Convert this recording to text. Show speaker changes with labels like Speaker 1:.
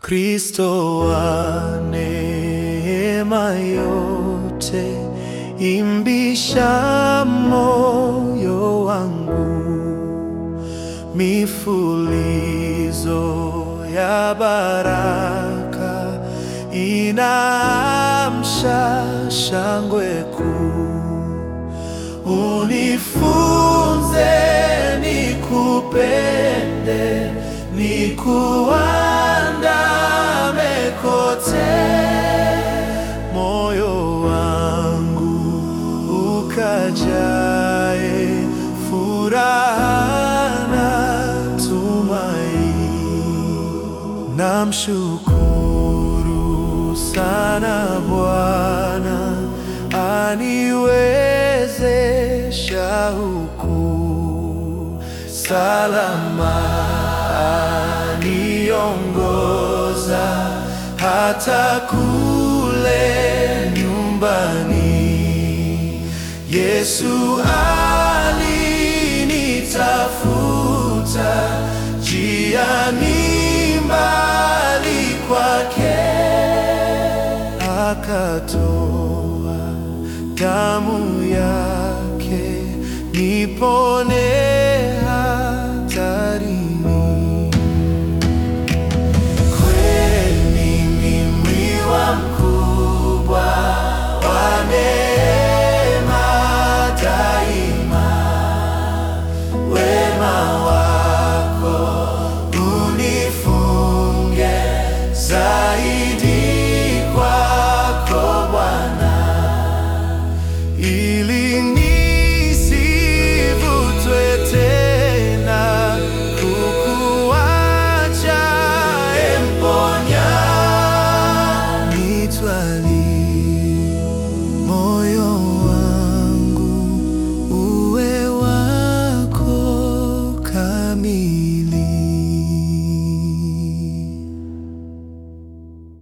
Speaker 1: Kristo wa neema yote, imbisha moyo wangu, mifulizo ya baraka inaamsha shangwe kuu. Unifunze nikupende, nikuandame kote, moyo wangu ukajae furaha na tumaini. Namshukuru sana Bwana aniwezesha huku salama, aniongoza hata kule nyumbani. Yesu alinitafuta njiani mbali kwake akatoa damu yake nipone hatarini. Kweli mimi wa mkubwa wa neema daima, wema wako unifunge zaidi